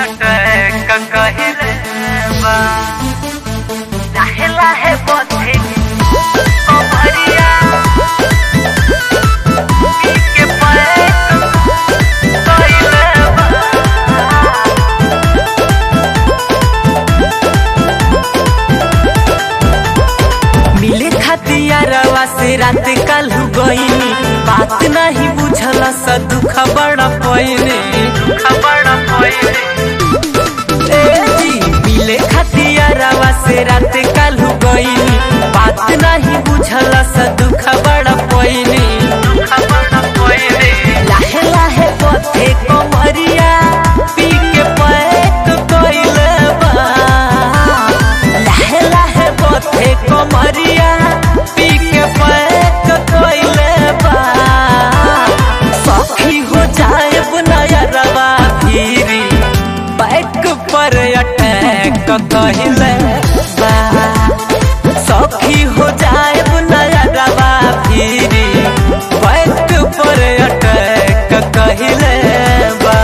attack कहिले बा लाहे लाहे बथे कमरिया पी के पैक कहिले बा मिले खतियारवा से रात कल गईनी बात नहीं बुझल स दुख बड़ा पईने खबर पहिले ए जी मिले खतियारवा से रात कल गईनी बात नहीं बुझल स दुख बड़ा पईने खबर पहिले लाहे लाहे पथे कमरिया पी के पैक कइले बा लाहे लाहे पथे कमरिया पी के पैक कइले बा सखी हो जाए नया रवा फिरी बैक पर अटैक कइले बा सखी हो जाए नया रवा फिरी बैक पर अटैक कहिले बा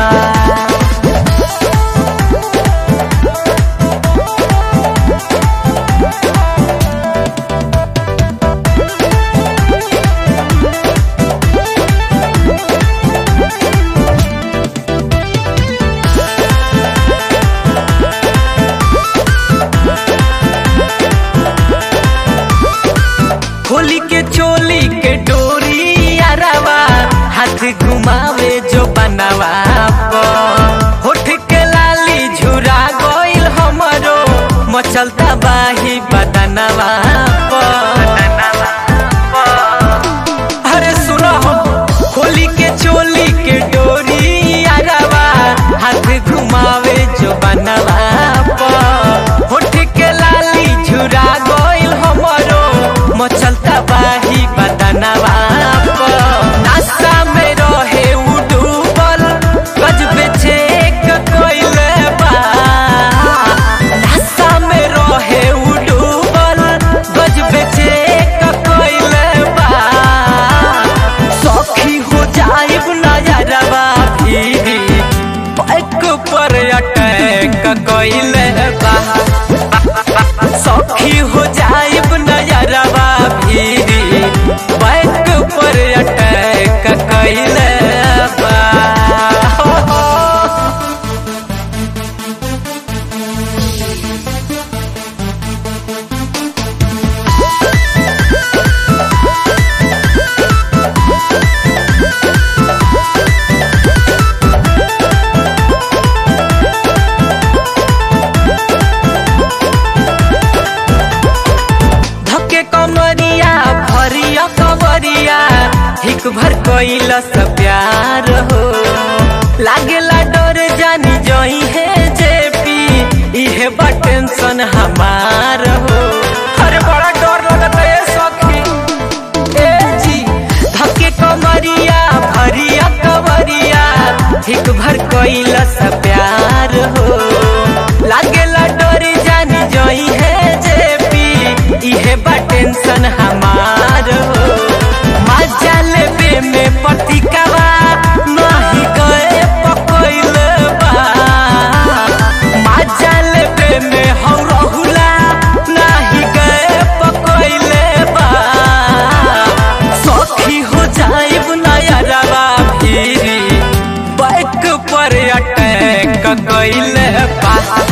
होली के चोली के डोरी अरवा हाथ घुमावे जो बनवा होठ के लाली झुरा गइल हमरो मचलता बाही बदनवा अरे सुनो होली के चोली के डोरी अरवा हाथ घुमावे जो बनवा होठ के लाली झुरा गइल हमरो मचलता बाही बदनवा नाश्ता में रहे उ डूबल गजबे चेक कइले बा नाश्ता में रहे उ डूबल गजबे चेक कइले बा सखी हो जाइब नजरवा भी बैक पर अटैक कइले बा सखी हो जाइब नजरवा भी बैक पर अटैक कइले बा धके कमरिया भरिया कमरिया हिक भर कइल स प्यार हो लागेला डर जानी जई है जेपी इहे बा टेंशन हमार हो अरे बड़ा डर लगत है सखी ए जी धके कमरिया भरिया कमरिया हिक भर कइल स प्यार हो लागेला डर जानी जई है जेपी इहे बा टेंशन हमार हो मजा लेबे में पतिकावा नाही गए पकइल बा मजा लेबे में हौ रहुला नाही गए पकइल बा सखी हो जाइब नया रवा फिरी बैक पर अटैक कइले बा